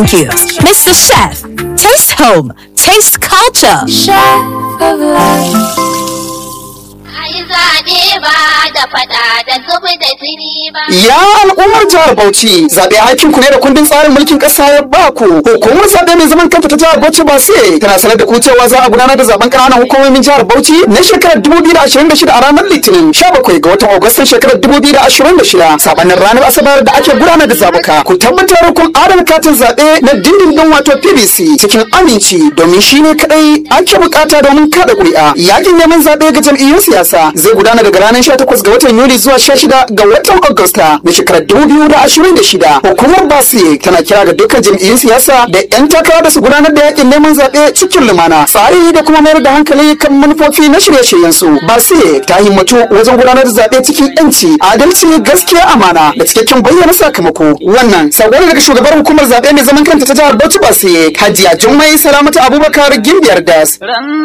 Thank you. Mr. Chef, taste home, taste culture. Chef of life. Ai zaɓe ba da faɗa da zubi da jini ba. Ya al'ummar jihar Bauchi zaɓe aikin ku ne da kundin tsarin mulkin ƙasa ya ba ku. Hukumar zaɓe mai zaman kanta ta jihar Bauchi ba sai tana sanar da ku cewa za a gudanar da zaben ƙananan hukumomin jihar Bauchi na shekarar 2026 a ranar Litinin 17 ga watan Agustan shekarar 2026 sabanin ranar Asabar da ake gudanar da zabuka. Ku tabbatar kun adana katin zaɓe na dindindin wato PVC cikin aminci domin shi ne kaɗai ake bukata domin kada ƙuri'a. Yakin neman zaɓe ga jam'iyyun siyasa zai gudana daga ranar 18 ga watan Yuli zuwa 16 ga watan Agusta na shekarar 2026. Hukumar Basi tana kira ga dukkan jam'iyyun siyasa da 'yan takara da su gudanar da yakin neman zaɓe cikin lumana. Tsari da kuma mayar da hankali kan manufofi na shirye-shiryen su. Basi ta himmatu wajen gudanar da zaɓe cikin 'yanci, adalci, gaskiya, amana da cikakken bayyana sakamako. Wannan sako ne daga shugabar hukumar zaɓe mai zaman kanta ta jihar Bauchi Basi, Hajiya Jummai Salamatu Abubakar Gimbiyar Das.